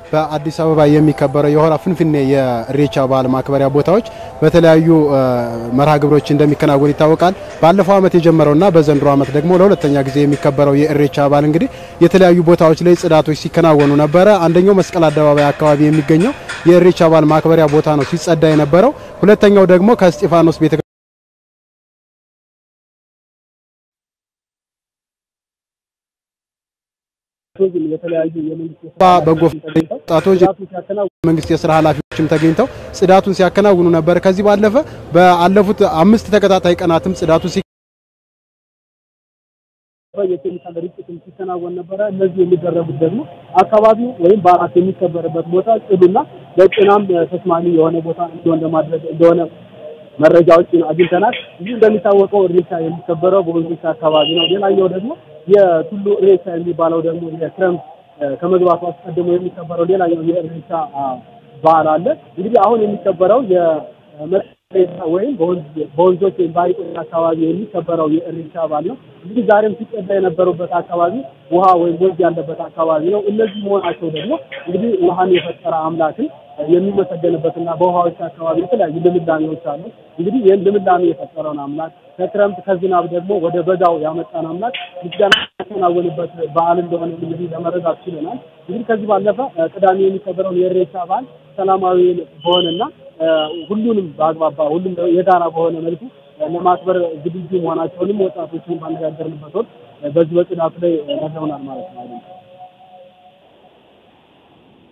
በአዲስ አበባ የሚከበረው የሆራ ፍንፍኔ የኢሬቻ በዓል ማክበሪያ ቦታዎች በተለያዩ መርሃ ግብሮች እንደሚከናወን ይታወቃል። ባለፈው ዓመት የጀመረውና በዘንድሮ ዓመት ደግሞ ለሁለተኛ ጊዜ የሚከበረው የኢሬቻ በዓል እንግዲህ የተለያዩ ቦታዎች ላይ ጽዳቶች ሲከናወኑ ነበረ። አንደኛው መስቀል አደባባይ አካባቢ የሚገኘው የኢሬቻ በዓል ማክበሪያ ቦታ ነው ሲጸዳ የነበረው። ሁለተኛው ደግሞ ከእስጢፋኖስ ቤተ የተለያዩ በጎ ወጣቶች መንግስት የስራ ኃላፊዎችም ተገኝተው ጽዳቱን ሲያከናውኑ ነበር። ከዚህ ባለፈ በአለፉት አምስት ተከታታይ ቀናትም ጽዳቱ የኬሚካል ርጭትም ሲከናወን ነበረ። እነዚህ የሚደረጉት ደግሞ አካባቢው ወይም በዓላት የሚከበርበት ቦታ ጽዱና ለጤናም ተስማሚ የሆነ ቦታ እንዲሆን ለማድረግ እንደሆነ መረጃዎችን አግኝተናል። ይህ እንደሚታወቀው ኢሬቻ የሚከበረው በወንዞች አካባቢ ነው። ሌላኛው ደግሞ የቱሉ ኢሬቻ የሚባለው ደግሞ የክረምት ከመግባቱ አስቀድሞ የሚከበረው ሌላኛው የኢሬቻ በዓል አለ። እንግዲህ አሁን የሚከበረው የመሬቻ ወይም በወንዞች ወይም በሐይቆች አካባቢ የሚከበረው የኢሬቻ በዓል ነው። እንግዲህ ዛሬም ሲቀዳ የነበሩበት አካባቢ ውሃ ወይም ወንዝ ያለበት አካባቢ ነው። እነዚህ መሆናቸው ደግሞ እንግዲህ ውሃን የፈጠረ አምላክን የሚመሰገንበትና በውሃዎች አካባቢ የተለያዩ ልምላሜዎች አሉ። እንግዲህ ይህን ልምላሜ የፈጠረውን አምላክ ከክረምት ከዝናብ ደግሞ ወደ በጋው ያመጣን አምላክ ምስጋና ያከናወንበት በዓል እንደሆነ እንግዲህ ለመረዳት ችለናል። እንግዲህ ከዚህ ባለፈ ቅዳሜ የሚከበረውን የኢሬቻ በዓል ሰላማዊ በሆነና ሁሉንም በአግባባ ሁሉም የጋራ በሆነ መልኩ ለማክበር ዝግጁ መሆናቸውንም ወጣቶችን ባነጋገርንበት ወቅት በዚህ በጽዳቱ ላይ ነግረውናል ማለት ነው።